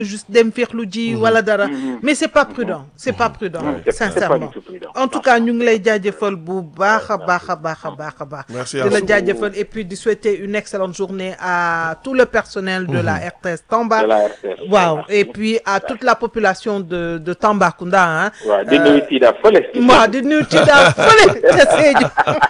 juste dem féexlu ji wala dara mais c'est pas prudent c'est pas prudent c'est- c'est pas sincèrement du tout prudent. en tout cas ñu ngi lay jaajëfal bu baax a baax a baax a baax a baax Merci di à la vous. jaajëfal et puis di souhaiter une excellente journée à tout le personnel de la RTS Tamba de la RTS. waaw et puis à toute la population de de Tambacounda ah waaw di nuyu Tida fële. waaw di nuyu ci daal fële ca Sédhiou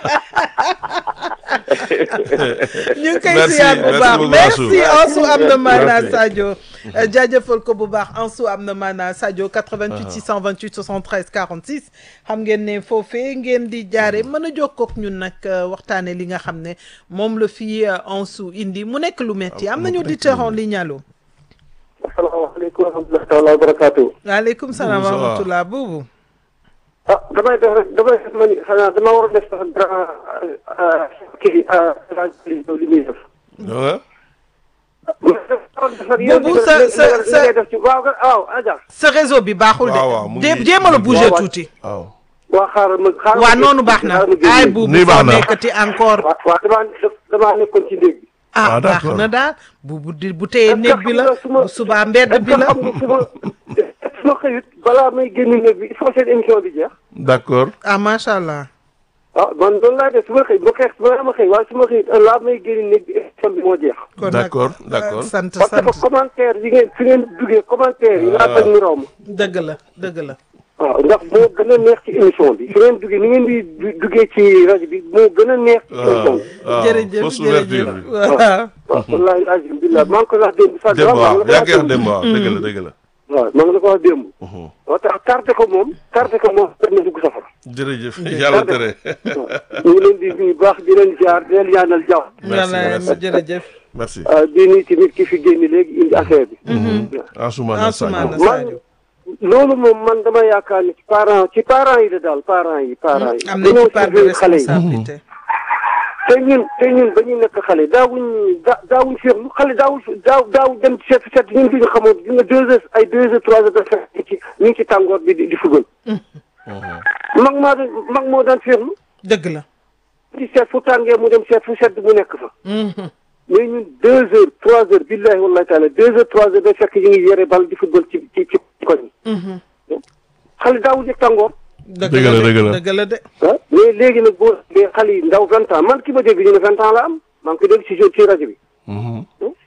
ñu ngi koy Merci, ziar bu merci baax beaucoup, merci Ansou. Ansou am na maanaa Merci. Sadio jaajëfal ko bu baax Ansou am na maanaa Sadio 88 628 73 46 xam ngeen ne foofee ngeen di jaare mën a jokkoo ak ñun nag euh, waxtaane li nga xam ne moom la fii euh, Ansou indi mu nekk lu metti am nañu auditeur en ligne allo asalaamaaleykum wa rahmatulah taala wa barakaatu. waaleykum salaam wa Ça va. rahmatullah boobu ah damay def rek damay def ma ni xanaa dama war a def sax dara kii rajo li muy def. ah Boobu sa- sa- sa- ngay def ci waaw waaw Adja. sa réseau bi baaxul waaw, waaw, mu de ngi- Dé- jéemal a mu ngi- bouger waaw, tuuti waaw. waa xaaral ma xaaral waa ma noonu baax na xaaral ma génn. ay buubu Nii baax foo na. nekkati encore waaw waaw damaa damaa nekkoon ci néeg bi. ah Ah, baax d'accord. na daal bu bu di bu téye Est-ce que néeg bi la xam nga su ma- bu subaa mbedd bi est-ce que la xam nga su ma su ma xëyut balaa may génn néeg bi il faut seen émission bi jeex. d'accord ah macha allah ah man loolu laay def su ma xëy bu xeex balaa ma xëy waaye su ma xëyut laa may génn néeg bi émission bi moo jeex. kon nag D'accord, d'accord. euh, sant parce sant que commentaire yi ngeen fi ngeen duggee commentaire yi laa bañ mu raw ma. dëgg la dëgg la waaw ndax moo gën a neex ci émission bi. fi ngeen duggee ni ngeen di du- duggee ci rajo bi moo gën a neex ci émission bi. waaw jërëjëf fausse ouverture jërëjëf bi. waaw waaw wallaahi azim billah maa ngi ko wax démb sax. démb maa waaw ngi la yaa ko ngi koy wax wax démb. démb waaw dëgg la dëgg la. waaw maa ngi la ko wax démb. moo tax tardé ko moom tardé ko moom benn dugg safara. jërëjëf yàlla tere. waaw ñu ngi leen di nuyu baax di leen ziar di leen ñaanal jàmm. Merci, yàlla merci. jërëjëf merci. ah di nuyu tamit ki fi génn léegi indi affaire bi. Ansoumana Ansoumana Sadio. man Sadio loolu moom man dama yaakaar ni ci parents ci parents yi la daal parents yi parents yi. am nañ dañoo ci part de surveiller xale yi. responsabilité te ñun te ñun ba ñu nekk xale daawuñ da daawuñ seetlu xale daawul daaw daaw dem ci seet seet ñun duñu xamoon di nga deux heures ay deux heures trois heures de fekk ci ñu ngi ci tàngoor bi di di fugal mag maa doon mag moo daan seetlu dëgg la di seet fu tàngee mu dem seet fu sedd mu nekk fa Mhm. mais ñun deux heures trois heures billahi wallahi taala deux heures trois heures day fekk ñu ngi yore bal di football ci ci ci koñ Mhm. xale daawul yëg tàngoor dëgg Dëgg la, la dëgg la. de dëgg la de ah mais léegi nag boo dee xale yi ndaw vingt ans man ki ma dégg ñu ne vingt ans la am maa ngi ko dégg ci ci rajo bi Mhm.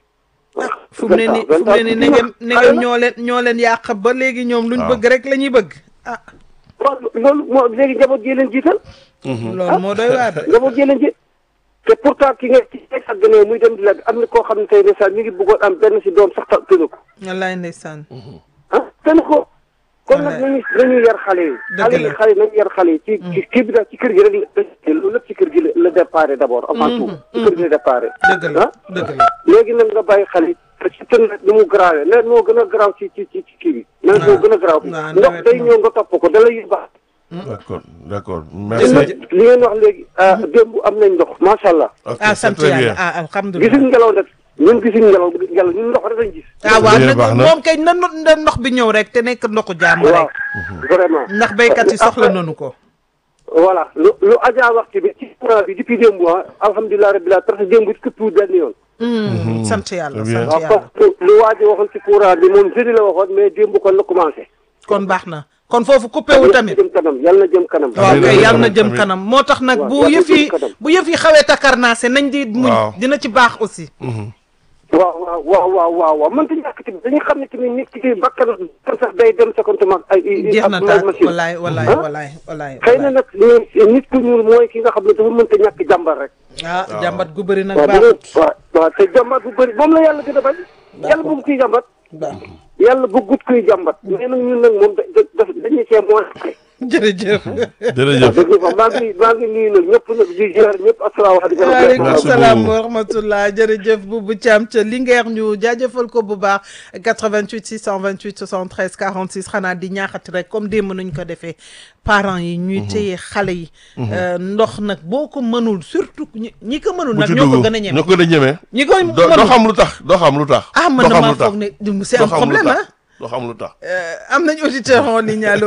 fu mu ne nii fu mu ne nii ne ngeen ne ngeen ñoo leen ñoo leen yàq ba léegi ñoom luñ waaw. bëgg rek la ñuy bëgg ah waaw loolu moo léegi njaboot gi leen jiital loolu moo doy waar de njaboot gi leen jiit te pourtant ki nga ci ak gënee muy dem di la am na koo xam ne tey ndeysaan mi ngi bëggoon am benn si doom sax ta tënu ko wallaay ndeysaan ah tënu ko kon nag Wallaay. nañu nañu yar xale yi Dëgg xale la. yi xale yi nañu yar xale yi ci ci kii bi daal ci kër gi rek la loolu lépp ci kër gi la la déparé d'abord avant tout ci kër gi la déparé dëgg la ah dëgg la léegi nag nga bàyyi xale yi te ci tën nag ni mu garaawee nawet moo gën a garaaw ci ci ci ci kii bi nawet moo gën a garaaw waaw, ndox nawet day moom. ñëw nga topp ko da lay yóbbaale d'accord d'accord li merci. ngeen wax léegi ah démb am nañ ndox macha allah ok ah c'est sant très yàlla bien. ah alhamdulilah gisuñ ngelaw nag ñun gisuñ ngelaw ngelaw ñun ndox rek lañ gis. ah waaw Bien, nag baax na. moom kay na no- na ndox bi ñëw rek te nekk ndoxu jàmm waaw rek vraiment. ndax béykat yi soxla nañu ko voilà lu lu Adja wax ci bi ci courant bi depuis démb ah alhamdulilah rabbil alamin parce que démb it këpp benn yoon. Hmm, sant yàlla Très bien. sant waaw yàlla parce que lu waa ji waxoon ci courant bi moom jeudi la waxoon mais démb kon la commencé. kon baax na kon foofu coupé wu tamit jëm kanam yàlla na jëm kanam. waaw Amiin, kay amiin, yàlla na amiin, jëm amiin. kanam moo tax nag Waaw, bu yàlla na yëf yi jëm kanam. bu yëf yi xawee takarnaase nañ di muñ Waaw. dina ci baax aussi waaw waaw waaw waaw waaw waaw mënta ñàkk tamit dañuy xam ne tamit nit ki bakkan sax day dem sa compte mag ay jeex na ak taal machine. walaay walaay Ah? walaay walaay xëy na nag nit ku ñuul mooy ki nga xam ne dafa mënta ñàkk jàmbar rek. ah jàmbat gu bëri nag waaw baaxut waaw waaw te jàmbat bu bëri moom la yàlla gën a bañ. yàlla bëgg kuy jàmbat. baaxut yàlla bëggut kuy jàmbat. mais nag ñun nag moom da da dañu cee mooy. jërëjëf jërëjëf. dëgg fa maa ngi maa ngi nuyu nag ñëpp nag di ziar ñëpp asalaamaaleykum. waaleykum Merci salaam beaucoup. wa rahmatullah jërëjëf Boubou Thiam ca Linguère ñu jaajëfal ko bu baax 88 628 73 46 xanaa di ñaaxati rek comme démb nañ ko defee parents yi ñuy téye xale yi Euh, ndox nag boo ko mënul surtout ñi ñi ko mënul bu nag ci ñoo ko dugg gën a ñeme ñoo ko gën a ñeme. ñi ko doo doo mënul xam lu tax doo xam lu tax. ah man doo xam damaa lu tax. foog ne c'est doo un xam lu problème tax. ah doo xam lu tax. Euh, am nañ auditeur en ligne allo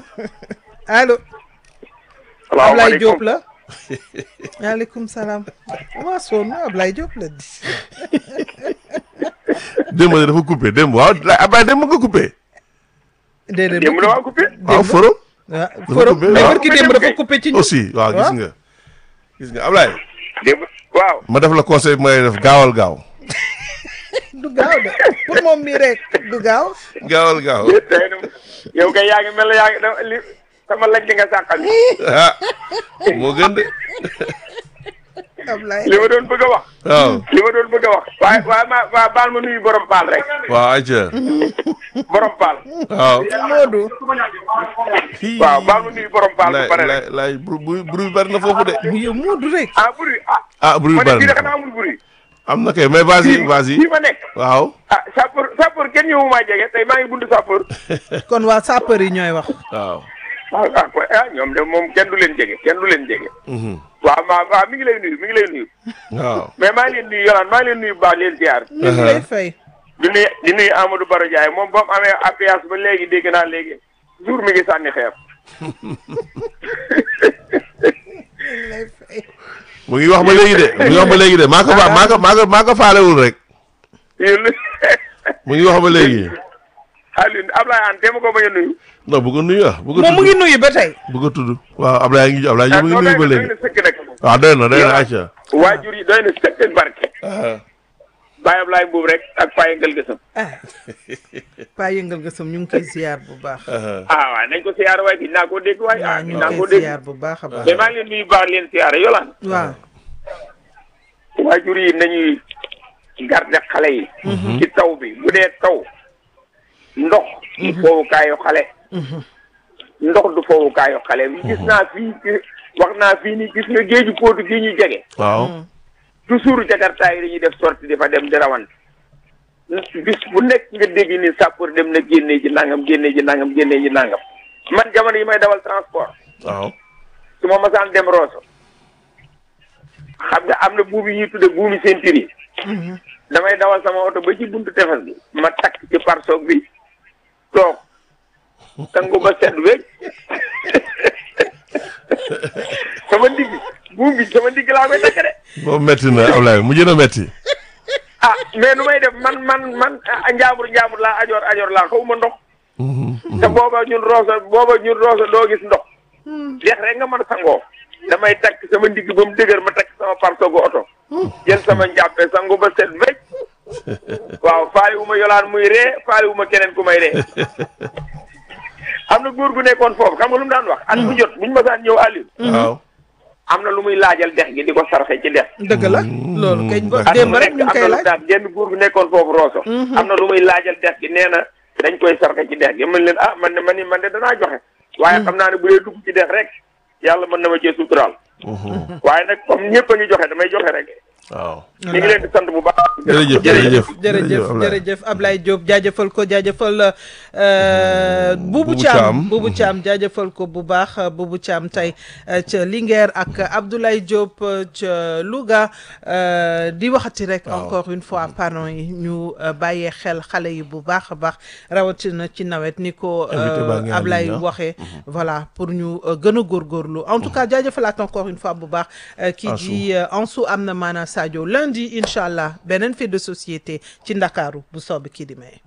allo Ablaye salaamaaleykum Diop la waaleykum salaam waa sonn Ablaye Diop la di démb de dafa coupé démb waaw Ablaye démb nga coupé. déedéet démb la waa coupé. waaw forum. ah forum coupé, mais waaw. barki démb dafa coupé ci ñu. aussi waaw gis nga. gis nga Ablaye. démb waaw. ma def la conseil bi may def gaawal gaaw. du gaaw de pour moom mii rek du gaaw. gaawal gaaw. déet tey nag yow kay yaa ngi mel ne yaa ngi da- li sama lañ di nga sàqal ah moo gën de. Ablaye li ma doon bëgg a wax. waaw li ma doon bëgg a wax. waaye waaye ma waa baal ma nuyu borom paal rek. waaw ayca. borom paal. waaw. Modou waaw baal ma nuyu borom paal lay bu pare lay rek. lay bru bru bruit bi bari na foofu de. yow Modou rek. ah buri ah. ah bruit ma bi ne bari fii de na xanaa amul buri. am na kay mais vas-y vas-y fii ma nekk. waaw. ah sapeur sapeur kenn ñëwu maa jege tey maa ngi buntu sapeur. kon waa sapeur yi ñooy wax. waaw. ah ah quoi ah ñoom de moom kenn du leen jege kenn du leen jege. mhm, waaw ma waaw mi ngi lay nuyu mi ngi lay nuyu. waaw. mais maa ngi leen nuyu yolaan maa ngi leen nuyu bu baax leen ziar. ñu ngi lay fay. di nuyu di nuyu Amadou Baro Ndiaye moom ba mu amee appuyage ba léegi dégg naa léegi jour mi ngi sànni xeer. ñu ngi lay fay. mu ngi wax ba léegi de mu ngi wax ba léegi de maa ko fa maa ko maa ko maa ko faalewul rek yéen mu ngi wax ba léegi Alioune Ablaye Ane téema ko bañ a nuyu. non bu ko nuyu ah bu ko moom mu tudd ngi nuyu ba tey. bu ko tudd waaw Ablaye ngi Ablaye ñu mu ngi nuyu ba doy léegi na sëkk nag. waaw doy na doy na ayca. waajur yi doy na sëkk barke. ah Baye Ablaye boobu rek ak Paye Ngel Gësam. ah paa yëngal gësam ñu ngi koy ziar bu baax. ah ah waaw nañ ko siyaare waaye gis naa koo dégg waaye ah waaw ñu gis naa ngi koo koy dégg. ziar bu baax a baax. mais maa ngi leen nuyu baax leen siyaare yolaan. waaw. waajur yi nañuy garde xale yi. ci taw bi bu dee taw. ndox. du foowukaayu xale. ndox du foowukaayu xale bi gis naa fii ci- wax naa fii ni gis nga géeju Potou gi ñu jege. waaw. toujours jakarta yi dañuy def sortie di fa dem di rawante bis bu nekk nga dégg ni sapeur dem na génnee ji nangam génnee ji nangam génnee ji nangam man jamono yi may dawal transport waaw. su ma masaan dem Rosso xam nga am na buum yi ñuy tudde buumi ceinture yi damay dawal sama oto ba ci buntu tefes bi ma takk ci parsoog bi toog sangu ba sedd wécc sama ndigg buum bi sama ndigg laa koy takk de moom metti na Ablaye mu jën a metti. ah mais nu may def man man man ah, njaambur njaambur laa ajoor ajoor laa xawma ndox te booba ñun roosa booba ñun roosa doo gis ndox dex rek nga mën a sangoo damay takk sama ndigg ba mu dëgër ma takk sama parsogu oto jël sama njàppe sangu ba set wecc waaw faali wu ma yolaan muy ree faali wu ma keneen ku may ree am na góor gu nekkoon foofu xam nga lu mu daan wax at bu jot buñu masaan ñëw Aliou waaw. am na lu muy laajal dex gi di ko sarxe ci dex dëgg la loolu kay ba at démb mu rek nekk ñu ngi am koy na lu laaj. daan genn góor gu nekkoon foofu Rosso am na lu muy laajal dex gi nee na dañ koy sarxe ci dex gi man leen ah man de man ni man de danaa joxe waaye xam naa ne bu dee dugg ci dex rek yàlla mën na ma cee suturaal waaye nag comme ñëpp a ngi joxe damay joxe rek waaw. ñu ngi leen di sant bu baax jërëjëf jërëjëf jërëjëf Ablaye. jërëjëf Ablaye Diop jaajëfal ko jaajëfal euh, Boubou Boubou Thiam Thiam. Boubou Thiam jaajëfal ko bu baax euh, Boubou Thiam tey euh, ca Linguère ak Abdoulaye Diop euh, ca Louga euh, di waxati rek Waaw. encore une fois parents yi ñu euh, bàyyee xel xale yi bu baax a baax rawatina ci nawet ni ko Invité baa euh, ngi en Ablaye ligne, ah. waxee voilà pour ñu euh, gën a góorgóorlu en tout cas jaajëfalaat encore une fois bu baax euh, kii Ansou. di euh, Ansou am na maana Sadio lundi incha allah beneen fait de société ci Ndakaaru bu soob kii di may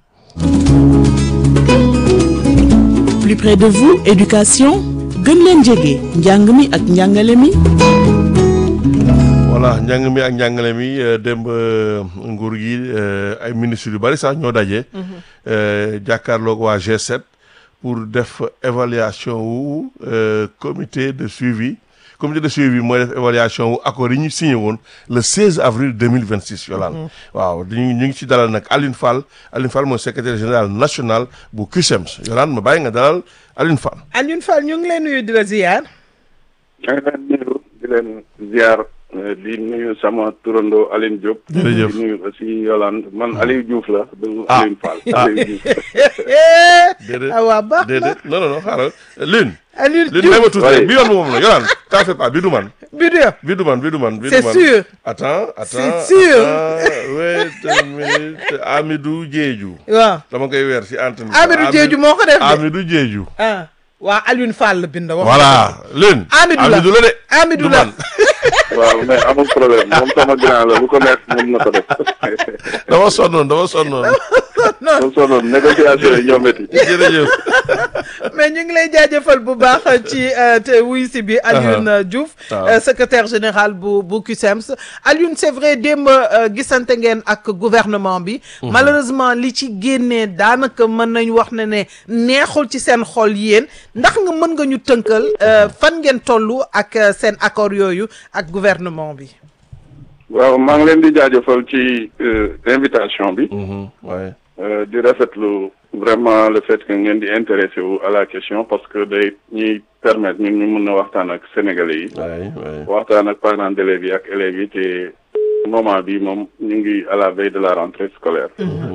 plus près de vous éducation gën leen jege njàng mi ak njàngale mi voilà njàng mi ak njàngale mi euh, démb euh, nguur gi euh, ay ministres yu bari sax ñoo daje. euh, jàkkaarloog waa G7 pour def évaluation wu euh, comité de suivi comité de suivi mooy def évaluation wu accord yi ñu signé woon le 16 avril 2026 yolaan waaw dañu ñu ngi ci dalal nag Aline Fall Aline Fall mooy secrétaire général national bu CUSEMS yolaan ma bàyyi nga dalal Aline Fall. Alioune Fall ñu ngi lay nuyu di la ziar. maa ngi leen di nuyu di leen ziar eh, di nuyu sama turando Aline Diop. Jërëjëf. di nuyu aussi Yolande man Aliou Diouf la. du Ah. Aline Fall. Ah. Aliou Diouf. déedéet ah waa baax na déedéet non non non xaaral Lune. Alioune Lune may ma Diouf tuuti Oui. rek bi yoon moom la yolaan t'en fais pas bi du man. bi du yow bi du man bi du man bi du C'est man. sûr. attends attends C'est sûr. attends, wait a minute Amidou Diédhiou waaw dama koy weer si antenne bi. Amidou Diédhiou moo ko def de Amidou Diédhiou ah waa Alioune Fall la bind wax voilà Lune Amidou la Amidou la de Amidou du la man waaw mais amul problème moom sama grand la bu ko neex mën na ko def dama sonnoon dama sonnoon moom sonoon négociation yi ñoo métti jërëjëf mais ñu ngi lay jaajëfal bu baax ci euh, te wuy si bi Alioune Diouf waaw. euh, secrétaire général bu bu CUSEMS Alioune c'est vrai démb euh, gisante ngeen ak gouvernement bi malheureusement li ci génnee daanaka mën nañ wax ne ne neexul ci seen xol yéen ndax nga mën nga ñu tënkal euh, fan ngeen tollu ak euh, seen accord yooyu ak gouvernement bi waaw maa ngi leen di jaajëfal ci euh, invitation bi waaye euh, di rafetlu vraiment le fait que ngeen di intéressé wu à la question parce que day ñuy permettre ñun ñu mën a waxtaan ak sénégalais yi waaye waaye waxtaan ak parents d'élèves yi ak élèves yi te moment bi moom ñu ngi à la veille de la rentrée scolaire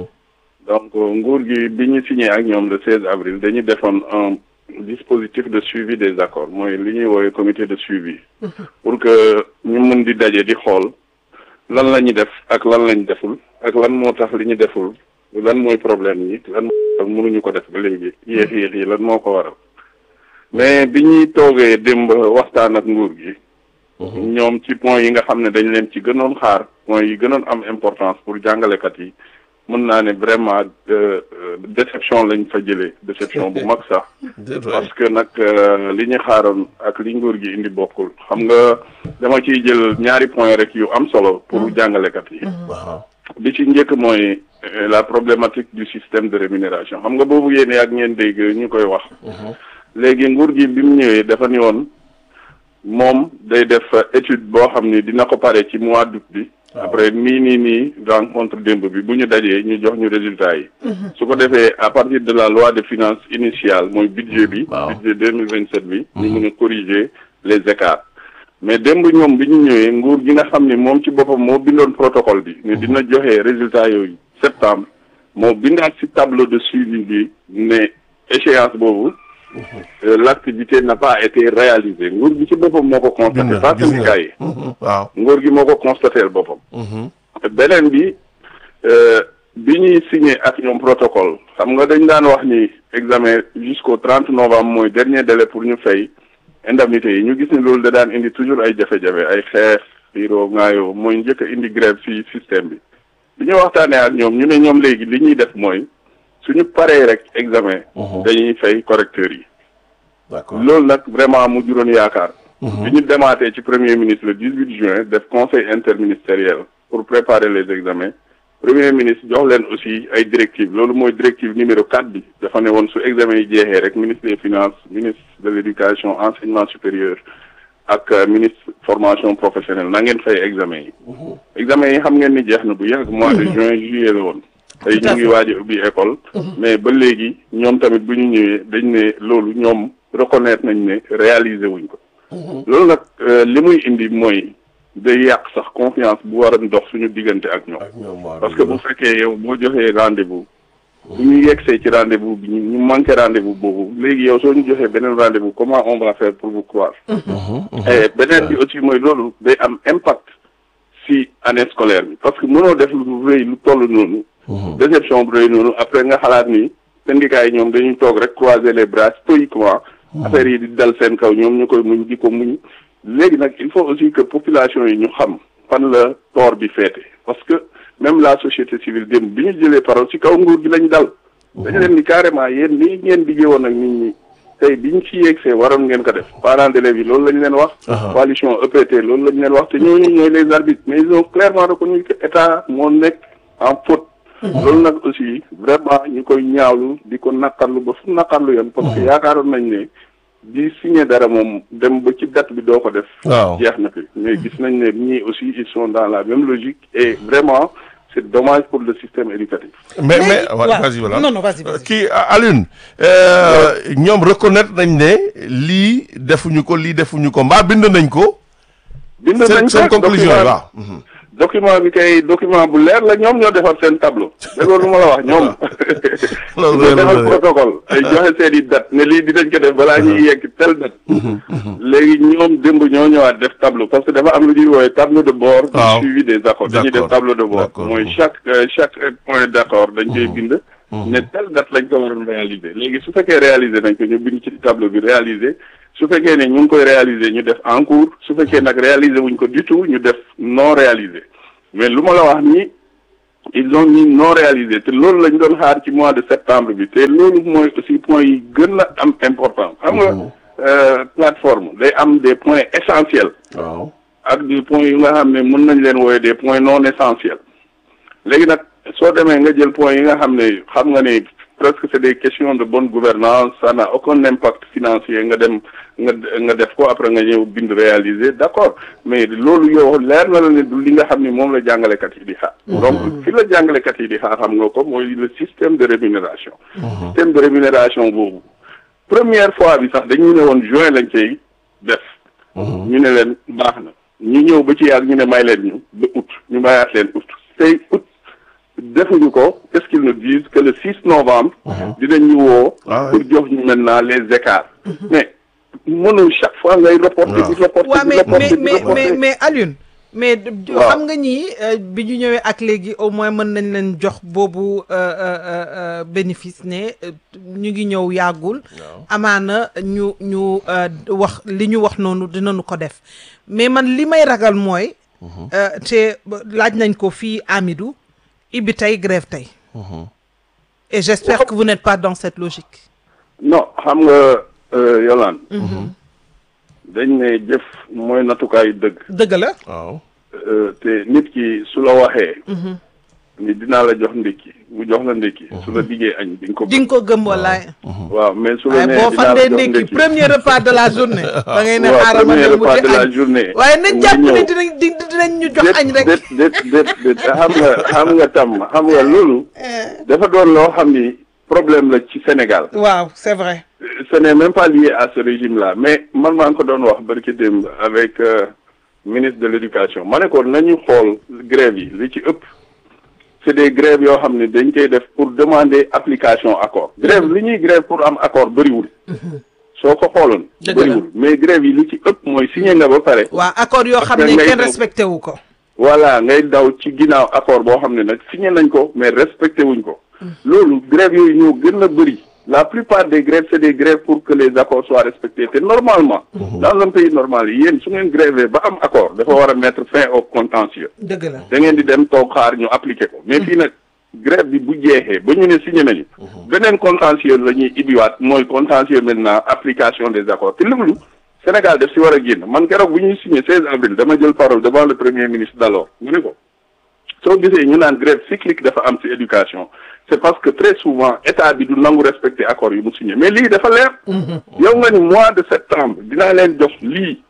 donc nguur gi bi ñu signé ak ñoom le 16 avril dañu defoon un dispositif de suivi des accords mooy li ñuy woowee comité de suivi pour que ñu mën di daje di xool lan la ñu def ak lan lañ deful ak lan moo tax li ñu deful lan mooy problème yi lan moo tax mënuñu ko def ba léegi yéex yéex yi lan moo ko waral mais bi ñuy toogee démb waxtaan ak nguur gi ñoom ci point yi nga xam ne dañ leen ci gënoon xaar point yi gënoon am importance pour jàngalekat yi mën naa ne vraiment euh, euh, déception lañ fa jëlee déception bu mag sax parce que nag euh, li ñu xaaroon ak li nguur gi indi bokkul xam nga dama ciy jël ñaari point rek yu am solo pour jàngalekat yi waaw bi ci njëkk mooy euh, la problématique du système de rémunération xam nga boobu yéene ak ngeen dégg ñu koy wax léegi nguur gi bi mu ñëwee dafa ni woon moom day def euh, étude boo xam ni dina ko pare ci mois d'août bi après nii nii nii rencontre démb bi bu ñu dajee ñu jox ñu résultat yi su ko defee à partir de la loi de finances initiale mooy budget bi Waaw. budget deux mille vingt sept bi ñu mun a corriger les écarts mais démb ñoom bi ñu ñëwee nguur gi nga xam ni moom ci boppam moo bindoon protocole bi ne dina joxe résultat yooyu septembre moo bindaat ci tableau de suivi bi ne échéance boobu euh, l'activité n'a pas été réalisée nguur gi ci boppam moo ko gis constaté nga pas gis nga syndicat yi waaw nguur gi moo ko constaté boppam beneen bi euh, bi ñuy signé ak ñoom protocole xam nga dañ daan wax ni examen jusqu'au trente novembre mooy dernier délai pour ñu fay indemnité yi ñu gis ni loolu da daan indi toujours ay jafe-jafe ay xeex xiiroo ngaayoo mooy njëkk a indi grève ci système bi bi ñu waxtaanee ak ñoom ñu ne ñoom léegi li ñuy def mooy suñu paree rek examen dañuy fay correcteurs yi d'accord loolu nag vraiment mu juróon yaakaar bi ñu demaatee ci premier ministre le 18 juin def conseil interministériel pour préparer les examens premier ministre jox leen aussi ay directives loolu mooy directive numéro 4 bi dafa ne woon su examen yi jeexee rek ministre des finances ministre de l'éducation enseignement supérieur ak euh, ministre formation professionnelle na ngeen fay examen yi examen yi xam ngeen ni jeex na bu yàgg mois de juin juillet la woon tey ñu ngi waaj a ubbi école mais ba léegi ñoom tamit bu ñu ñëwee dañ ne loolu ñoom reconnaître nañ ne réaliser wuñ ko loolu nag euh, li muy indi mooy day yàq sax confiance bu war a dox suñu diggante ak ñoom ak ñoom waaw parce que bu fekkee yow boo joxee rendez-vous bu ñu yegsee ci rendez-vous bi ñu ñu manqué rendez-vous boobu léegi yow soo ñu joxee beneen rendez-vous comment on va faire pour vous croire et beneen bi aussi mooy loolu day am impact si année scolaire bi parce que mënoo def lu rëy lu toll noonu déception bu rëy noonu après nga xalaat ni syndicat yi ñoom dañuy toog rek croiser les bras stoïquement affaire yi di dal seen kaw ñoom ñu koy muñ di ko muñ léegi nag il faut aussi que population yi ñu xam fan la tort bi féete parce que même la société civile démb bi ñu jëlee parole ci kaw nguur gi lañ dal dañu leen ni carrément yéen lii ngeen diggee woon ak nit ñi tey biñ ci yegsee waroon ngeen ko def parents d'élèves yi loolu lañ leen wax coalition EPT loolu lañ leen wax te ñooñu ñooy les arbitres mais ils ont clairement reconnu que état moo nekk en faute loolu nag aussi vraiment ñu koy ñaawlu di ko naqarlu ba fu naqarlu yoon parce que yaakaaroon nañ ne di signé dara moom dem ba ci date bi doo ko def waaw jeex na fi mais gis nañ ne ñii aussi ils sont dans la même logique et vraiment c'est dommage pour le système éducatif mais mais Léegi, wa- waaw. vas-y voilà Non, non, vas-y, vas-y. kii Alioune euh, ñoom reconnaître nañ ne lii defuñu ko lii defuñu ko mbaa bind nañ ko bind seen nañ seen ko conclusion yi document waaw Mhm. document bi kay document bu leer la ñoom ñoo defar seen tableau déggoo lu ma la wax ñoom Loolu ñoo leer na defar de. protocole ay joxe seen i date ne lii dinañ ko def balaa ñuy yegg tel date léegi ñoom démb ñoo ñëwaat def tableau parce que dafa am lu ñuy woowee tableau de bord du Waaw. suivi des accords dañuy def D'accord. tableau de bord D'accord. mooy chaque euh, chaque point d'accord dañ koy bind ne telle date lañ ko waroon réaliser léegi su fekkee réaliser nañ ko ñu bind ci tableau bi réaliser su fekkee ne ñu ngi koy réaliser ñu def en cours su fekkee nag réaliser wuñ ko du tout ñu def non réalisé mais lu ma la wax nii ils ont mis non réalisé te loolu lañ doon xaar ci mois de septembre bi te loolu mooy aussi point yi gën a am important xam nga plateforme day am des points essentiels waaw ak des points yu nga xam ne mën nañ leen wooye des points non essentiels léegi nag soo demee nga jël points yi nga xam ne xam nga ne presque c'est des questions de bonne gouvernance ça n'a aucun impact financier nga dem nga nga def ko après nga ñëw bind réaliser d'accord mais loolu yow leer na la ne du li nga xam ne moom la jàngalekat yi di xaar donc fi la jàngalekat yi di xaar xam nga ko mooy le système de rémunération système de rémunération boobu première fois bi sax dañu ne woon juin lañ cay def ñu ne leen baax na ñu ñëw ba ci yàgg ñu ne may leen ñu ba août ñu mayaat leen août tey août defuñu ko qu'est-ce qu'ils nous disent que le 6 novembre dinañ ñu woo Ah pour jox ñu maintenant les écarts mais mënul chaque fois ngay reporter di reporter waaw di mais reporter mais di mais mais reporter mais Alioune mais d- Waaw. xam nga ñii euh, bi ñu ñëwee ak léegi au moins mën nañ leen jox boobu euh, euh, euh, euh, bénéfice ne euh, ñu ngi ñëw yàggul amaana ñu ñu euh, wax li ñu wax noonu dinañu ko def mais man li may ragal mooy euh, te ba- laaj nañ ko fii Amidou ibbi tey grève tey et j'espère que vous n'êtes pas dans cette logique non xam nga euh, Yolande dañ ne jëf mooy natukaayu dëgg dëgg la waaw Euh, te nit ki su la waxee ni dinaa la jox ndékki mu jox la ndékki su la diggee añ di nga ko di nga ko gëm wallaay waaw mais su la waaye nee boo dinaa la fandee jox ndékki ndékki premier repas de la journée da ngay ne waaw xaaral ma premier dem repas wuti de la añ journée waaye nañ nga jàpp ne ñëw. dinañ di dinañ ñu jox añ rek déet déet déet déet xam nga xam nga tam xam nga loolu dafa doon loo xam ni problème la ci Sénégal waaw c'est vrai ce n'est même pas lié à ce régime-là mais man maa ngi ko doon wax barki démb avec euh, ministre de l'éducation ma ne ko nañu xool grève yi li ci ëpp c'est des grèves yoo xam ne dañ koy def pour demander application accord grève li ñuy grève pour am accord bëriwul soo ko xooloon Dëgg la. bëriwul mais grève yi li ci ëpp mooy signé nga ba pare waaw accord yoo xam Parce ne que ngay kenn daw. respecté wu ko voilà ngay daw ci ginnaaw accord boo xam ne nag signé nañ ko mais respecté wuñ ko loolu grève yooyu ñoo gën a bëri la plupart des grèves c'est des grèves pour que les accords soient respectés te normalement dans un pays normal yéen su ngeen grévé ba am accord dafa war a mettre fin au contentieux dëgg la da ngeen di dem toog xaar ñu appliqué ko mais fii nag grève bi bu jeexee ba ñu ne signé nañu beneen contentieux la ñuy ibiwaat mooy contentieux maintenant application des accords te loolu Sénégal def si war a génn man keroog bu ñuy signé 16 avril dama jël parole devant le premier ministre d'alors mu ne ko soo gisee ñu naan grève cyclique dafa am ci éducation c'est parce que très souvent état bi du nangu respecter accords yu mu signé mais lii dafa leer yow nga ni mois de septembre dinaa leen jox lii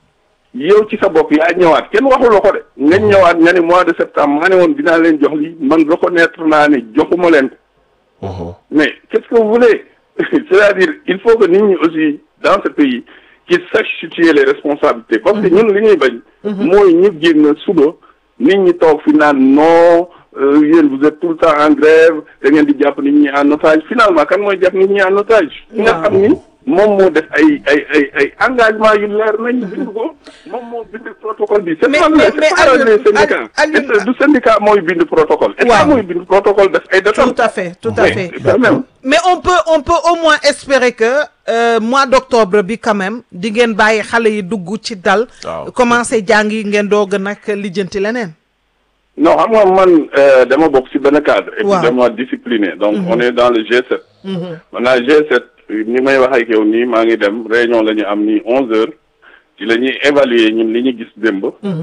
yow ci sa bopp yaa ñëwaat kenn waxu la ko de nga ñëwaat nga ni mois de septembre maa ne woon dinaa leen jox lii man reconnaître naa ne joxuma leen ko mais qu'est-ce que vous voulez c'est-à-dire il faut que nit ñi aussi dans ce pays qu'ils sachent situer les responsabilités parce que ñun li ñuy bañ mooy ñu génn suba nit ñi toog fi naan non euh, yéen vous êtes tout le temps en grève da ngeen di jàpp nit ñi en otage finalement kan mooy jàpp nit ñi en otage ki nga xam ni moom moo def ay ay ay ay engagement yu leer nañ bind ko moom moo bind protocole bi c'est Mais- pas mais- c'est mais pas Alioune- les syndicats Alioune- Est-ce que du syndicat mooy bind protocole état Waaw. mooy bind protocole def ay datam tout à fait tout à Mais fait quand même mais on peut on peut au moins espérer que euh, mois d'octobre bi quand même di ngeen bàyyi xale yi dugg ci dal Waaw. commencé jàng yi ngeen doog a nag lijjanti leneen non xam nga man euh, dama bokk ci benn cadre et puis Waaw. dama discipliné donc on est dans le G7 maintenant G7 ni may wax ak yow nii maa ngi dem réunion la ñu am nii onze heures ci la ñuy évaluer ñun li ñu gis démb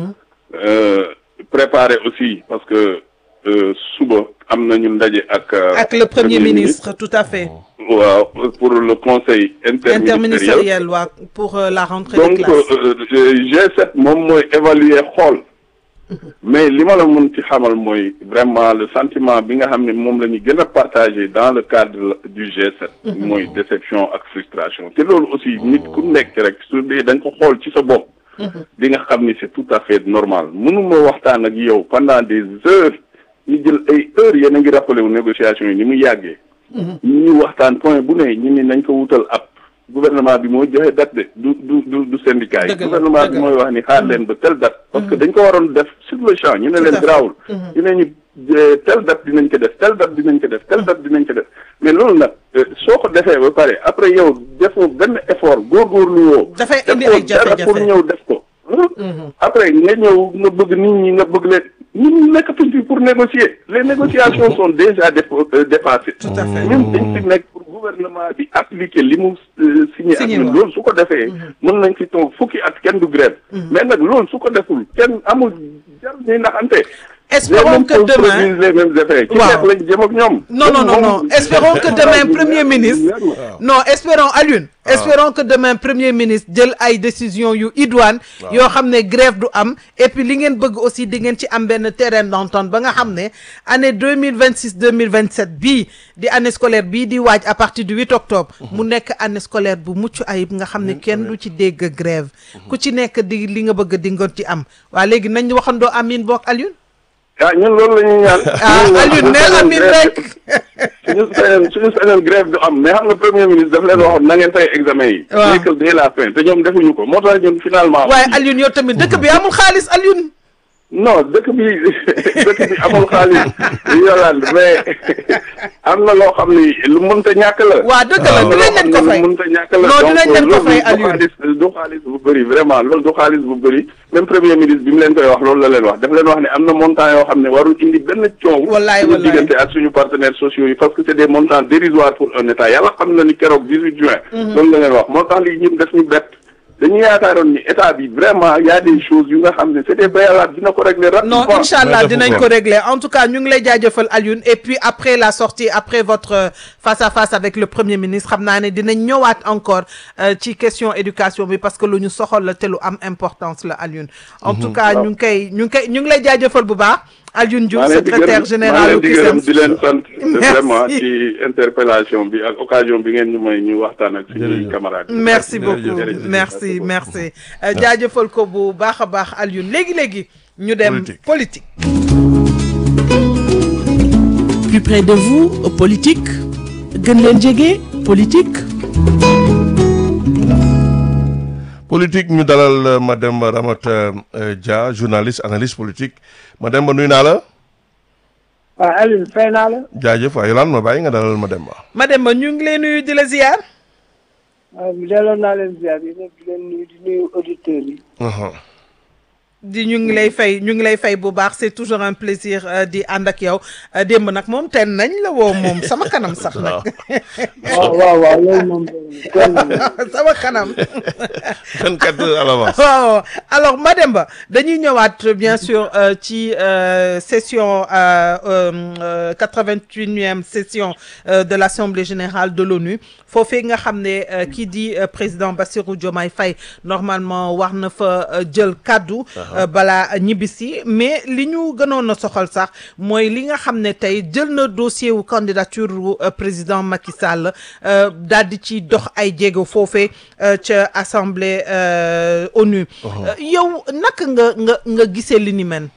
euh, préparer aussi parce que euh, suba am na ñu ndaje ak euh, ak le premier ministre tout à fait waaw pour le conseil interministériel interministériel waa pour euh, la rentrée donc des classes euh, euh, G7 moom mooy évaluer xool mais li ma la mën ci xamal mooy vraiment le sentiment bi nga xam ne moom la ñu gën a partagé dans le cadre du G7 mooy déception ak frustration te loolu aussi nit ku nekk rek su dee da nga ko xool ci sa bopp di nga xam ni c'est tout à fait normal mënuma waxtaan ak yow pendant des heures ñu jël ay heures yéen a ngi rappelé wu négociation yi ni mu yàggee ñu waxtaan point bu ne ñu ni nañ ko wutal ab gouvernement bi mooy joxe date de du du du du syndicat yi Dëgg la, gouvernement dëgg bi la. mooy wax ni xaar leen ba telle date parce que dañ ko waroon def sur le champ ñu ne Tout à leen fait. garaawul ñu ne ñu euh, telle date dinañ ko def telle date dinañ ko def telle date dinañ ko def mais loolu nag euh, soo ko defee ba pare après yow defoo benn effort góorgóorlu woo. Dafay indi defoo ay jafe-jafe. dara pour ñëw def ko. après nga ñëw nga bëgg nit ñi nga bëgg leen nit ñi nekkatuñ fi pour négocier les négociations sont déjà dépo- euh, dépassées. Tout à fait. ñun dañ fi nekk pour gouvernement bi appliquer li mu euh, signé ak Signé ñun waaw. loolu su ko defee mën nañ fi toog fukki at kenn du grève mais nag loolu su ko deful kenn amul jar ñuy naxante espérons les mêmes que causes demain produisent les mêmes effets ci Waaw. xeex lañ jëm ak ñoom non non non non Moom- espérons que demain premier Waaw. ministre non espérons Alioune espérons que demain premier ministre jël ay décisions yu idoine yoo xam ne grève du am et puis li ngeen bëgg aussi di ngeen ci am benn terrain d'entente ba nga xam ne année deux mille vingt six deux mille vingt sept bii di année scolaire bii di waaj à partir du 8 octobre mu nekk année scolaire bu mucc ayib nga xam ne kenn du ci dégg grève ku ci nekk di li nga bëgg di nga ci am waa léegi nañ waxandoo amin boog Alioune ah ñun loolu la ñuy ñaan ah Ñun Alioune suñu ne sañoon amin grève- rek suñu sañoon suñu sañoon grève du am mais xam nga premier ministre daf leen waxoon na ngeen fay examen yi Waaw. nekkal dès la fin te ñoom defuñu ko moo tax ñun finalement waaye Alioune yow tamit dëkk bi amul xaalis Alioune non dëkk bi dëkk bi amul xaalis Yolande mais am na loo xam ni lu mënta ñàkk la. waa dëgg la am na loo dinañ leen xam ko ne fay lu mënta ñàkk la. non donc dinañ leen ko loolu fay du Alioune xaalis du xaalis bu bëri vraiment loolu du xaalis bu bëri même premier ministre bi mu leen koy wax loolu la leen wax daf leen wax ne am na montant yoo xam ne warul indi benn coow. Wallaay, suñu wallaay. diggante ak suñu partenaires sociaux yi parce que c' est des montants dérisoires pour un état yàlla xam na ni keroog 18 juin. loolu la leen wax moo tax lii ñun def ñu bett. dañu yaakaaroon ni état bi vraiment y a des choses yu nga xam ne c' est des préalables dina ko régler rapidement. non incha allah Mais dinañ defu ko ko. régler en tout cas ñu ngi lay jaajëfal Alioune et puis après la sortie après votre euh, face à face avec le premier ministre xam naa ne dinañ ñëwaat encore euh, ci question éducation bi parce que lu ñu soxal la te lu am importance la Alioune en tout cas ñu ngi koy ñu ngi koy ñu ngi lay jaajëfal bu baax Alioune Diouf maa leen di secrétaire gërëm- général maa u leen di gërëm CUSEMS di leen sant Merci. vraiment ci interpellation bi ak occasion bi ngeen ñu may ñu waxtaan ak suñuy Jërëjëf. camarades yi. merci Jërëjëf, beaucoup jërëjëf. merci merci Euh, jaajëfal ko bu baax a baax Alioune léegi léegi ñu dem Politique. politique plus près de vous politique gën leen jege politique politique ñu dalal euh, Mademba Ramata euh, Dia journaliste analyste politique Mademba nuyu naa la waaw Alioune fay naa la jaajëf waaye lan ma bàyyi nga dalal Mademba. Mademba ñu ngi lay nuyu di la ziar waaw delloo naa leen ziar yi nag di leen nuyu di nuyu auditeurs yi Uhum. di ñu ngi lay fay ñu ngi lay fay bu baax c'est toujours un plaisir euh, di ànd ak yow Euh, démb nag moom ten nañ la woo moom sama kanam sax nag waaw waaw waaw loolu moom kenn sama kanam 24 heures à l'avance. waaw alors Mademba dañuy ñëwaat bien sûr euh, ci euh, session euh, euh, 88e session euh, de l'Assemblée générale de l'ONU foofee nga xam ne euh, kii di euh, président Bassirou Diomaye Faye normalement war na fa euh, jël kaddu euh, balaa ñibbisi mais li ñu gënoon a soxal sax mooy li nga xam ne tey jël na dossier wu candidature wu euh, président Macky Sall euh, daal di ci dox ay jéego foofee euh, ca assemblée euh, ONU. Euh, yow naka nga nga nga gisee li ni mel.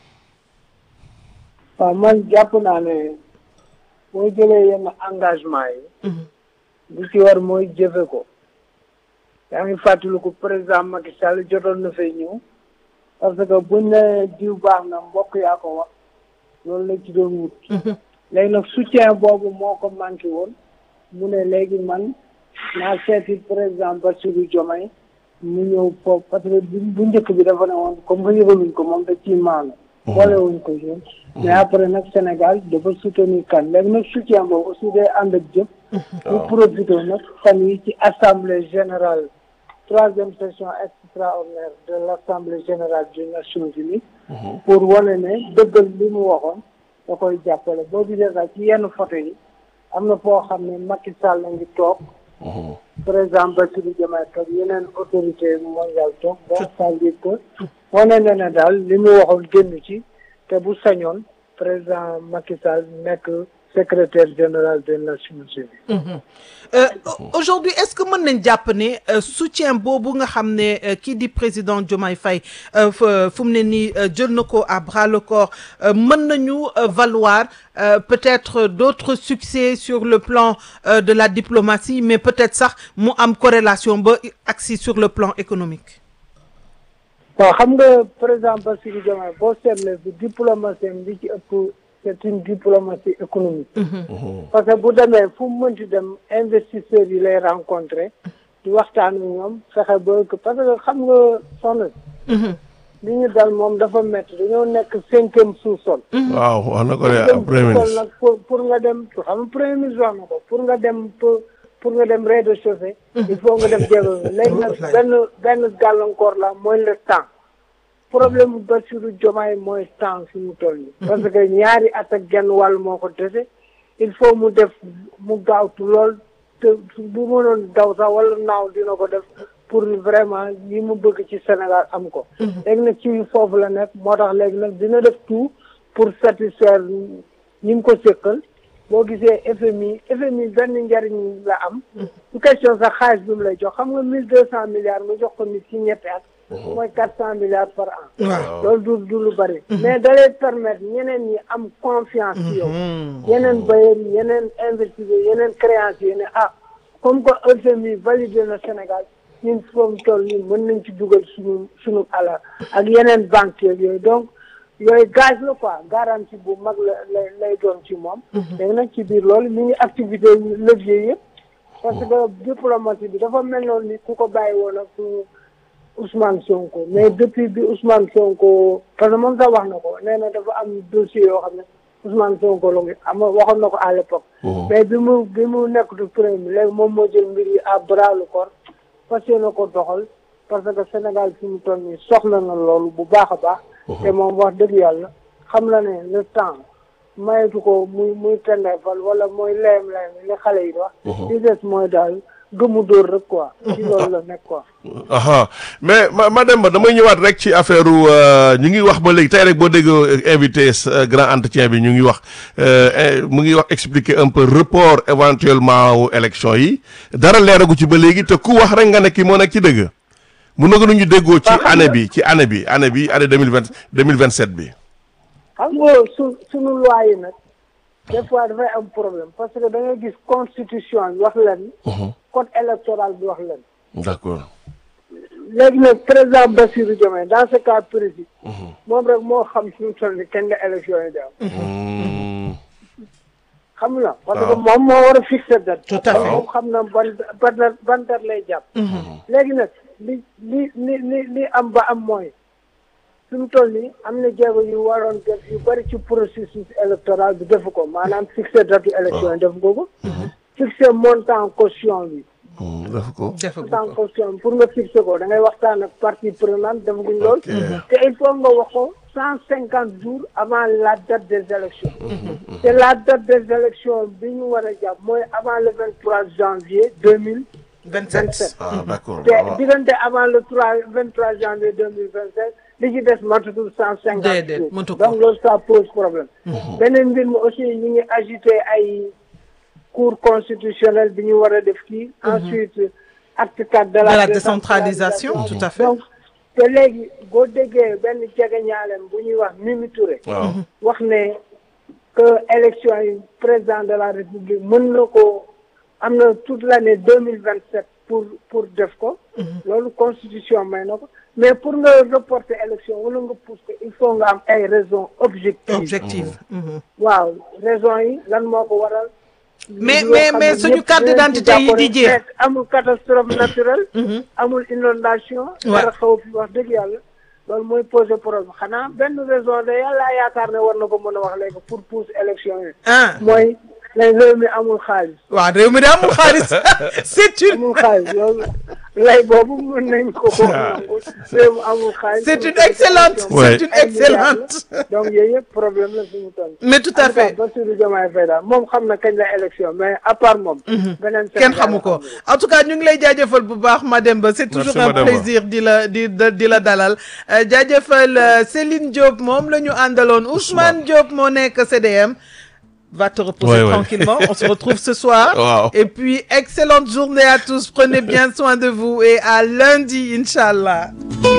waaw man jàpp naa ne boo jëlee yenn engagement yi li ci war mooy jëfe ko yaa ngi fàttaliku président Macky Sall jotoon na fay ñëw parce que buñ ne diw baax na mbokk yaa ko wax loolu la ci doon wut léegi nag soutien boobu moo ko manqué woon mu ne léegi man naa seeti président Bassirou Diomaye mu ñëw foofu parce que bu bu njëkk bi dafa ne woon comme que yëgaluñ ko moom da ciy maanu boolewuñ ko yoon mais après nag Sénégal dafa soutenir kan léegi nag soutien boobu aussi day ànd ak jëf ñu profité nag fan yi ci assemblée générale troisième session extraordinaire de l' assemblée générale des Nations Unies pour wane ne dëggal li mu waxoon da koy jàppale boo gisee sax ci yenn photo yi am na foo xam ne Macky Sall la ngi toog président Bassirou Diomaye toog yeneen autorité mondiale toog donc c'est-à-dire que wane na ne daal li mu waxoon génn ci te bu sañoon président Macky Sall nekk secrétaire général des Nations Unies Euh, aujourd'hui est-ce que mën nañ jàpp ne euh, soutien boobu nga xam ne euh, kii di président Diomaye Faye euh, fa- fu mu ne nii euh, jël na ko à bras le corps euh, mën nañu euh, valoir euh, peut-être d'autres succès sur le plan euh, de la diplomatie mais peut-être sax mu am corrélation ba agsi sur le plan économique waaw xam nga président Bassirou Diomaye boo seetlee bi diplomatie am li ci ëpp c'est une diplomatie économique parce que bu demee fu mu mënti dem investisseurs yi lay rencontrer di waxtaan ak ñoom fexe ba que parce que xam nga soxna li ñu dal moom dafa métti dañoo nekk cinquième sous-sol waaw wax na ko de cinquième premier sous-sol ministre nag pour pour nga dem xam nga premier ministre wax na ko pour nga dem pour pour nga dem rez-de-chaussée il faut nga dem jéego léegi nag benn benn gàllankoor la mooy le temps problème bu Bassirou Diomaye mooy temps fi mu toll nii parce que ñaari at ak genn wàll moo ko dese il faut mu def mu gaawtu lool te bu mënoon daw sax wala naaw dina ko def pour vraiment li mu bëgg ci Sénégal am ko léegi nag ci foofu la nekk moo tax léegi nag dina def tout pour satisfaire ñi ngi ko séqal boo gisee FMI FMI benn njariñ la am su question sax xaalis bi mu lay jox xam nga mille deux cent milliards mu jox ko nit ci ñetti at mooy quatre cent milliards par an waaw loolu du du lu bëri mais da lay permettre ñeneen ñi am confiance ci yow yeneen bailleurs yi yeneen investisseurs yeneen créanciers yi ne ah comme que FMI validé na Sénégal ñun foofu toll nii mën nañ ci dugal suñu suñu alal ak yeneen banques yeeg yooyu donc yooyu gage la quoi garantie bu mag la lay lay doon ci moom léegi nag ci biir loolu mi ngi activité levier yëpp parce que diplomatie bi dafa mel noonu ni ku ko bàyyi woon ak Ousmane Sonko mais depuis bi Ousmane Sonko parce que moom sax wax na ko nee na dafa am dossier yoo xam ne Ousmane Sonko la ngi am waxoon na ko à l'époque mais bi mu bi mu nekk du premier léegi moom moo jël mbir yi à bras le corps fas yéene ko doxal parce que Sénégal fi mu toll nii soxla na loolu bu baax a baax te moom wax dëgg yàlla xam la ne le temps mayetu ko muy muy tendeefal wala mooy layam layam li xale yi di wax li des mooy daal gëmu dóor rek quoi ci loolu la nekk quoi aha mais ma ma dem ba damay ñëwaat rek ci affaire ñu ngi wax ba léegi tey rek boo déggoo invité sa grand entretien bi ñu ngi wax mu ngi wax expliquer un peu report éventuellement wu élection yi dara leeragu ci ba léegi te ku wax rek nga ne kii moo nekk ci dëgg mun na ko ñu déggoo ci année bi ci année bi année bi année deux mille vingt deux mille vingt sept bi. xam nga su suñu loi yi nag des fois dafay am problème parce que da ngay gis constitution bi wax leen code électoral bi wax leen d'accord. léegi nag président Bassirou Diomaye dans ce cas précis moom rek moo xam suñu toll ni kenn la élection yi di am xam la parce que moom moo war a fixer date Tout à fait. moom xam na ban ban ban date lay jàpp léegi nag li li li li li am ba am mooy suñu toll nii am na jéego yu waroon def yu bëri ci processus électoral bi defu ko maanaam fixer date élection yi defu ko ko fixer montant caution bi def ko. defagu montant ko caution bi pour nga fixer ko da ngay waxtaan ak partie prenante defaguñ lool te il faut nga wax ko cent cinquante jours avant la date des élections te la date des élections bi ñu war a jàpp mooy avant le vingt trois janvier deux mille vingt vingt sept sept ah d'accord. te diggante avant le trois vingt trois janvier deux mille vingt sept li ci des matatul cent cinquante Déedéet, jours mënatu ko. donc loolu ça pose problème beneen mbir mi aussi ñu ngi agité ay cour constitutionnelle bi ñu war a def kii ensuite acte quatre de de la la décentralisation tout à fait donc te léegi boo déggee benn jege ñaaleem bu ñuy wax Mimi Touré waaw. wax ne que élection yi président de la république mën na ko am na toute l'année deux mille vingt sept pour pour def ko loolu constitution may na ko mais pour nga reporter élection wala nga pousse ko il faut nga am ay raisons objectives objectif Mhm. waaw raisons yi lan moo ko waral Mais- yoo mais- xam mais ne suñu ñëpp carte dinañ ci d'identité yi di d'accord. jeex. Mais amul catastrophe naturelle amul inondation Ouais. dara xaw fi wax dëgg yàlla loolu mooy poser problème xanaa benn raison de yàlla yaakaar ne war na ko mën a wax léegi pour pousse élection yi ah mooy ne réew mi amul xaalis waaw réew mi de amul xaalis c'est une amul xaalis loolu lay boobu mën nañ ko ko nangu réew mi amul xaalis c'est pour une pousse excellente élection. Ouais. c'est une Ay milliards excellente la. donc yooyu yëpp problème la fi mu toll mais tout à fait Bassirou Diomaye Faye daal moom xam na kañ la élection mais à part moom beneen kenn Sénégal xamu ko xamul. en tout cas ñu ngi lay jaajëfal bu baax Mademba c'est toujours Merci, un Mademba. plaisir di la di di di la dalal Euh, jaajëfal euh, Céline Diop moom la ñu àndaloon Ousmane Diop moo nekk CDM va te reposer Ouais, ouais. tranquillement on se retrouve ce soir Wow. et puis excellente journée à tous prenez bien soin de vous et à lundi Inch'Allah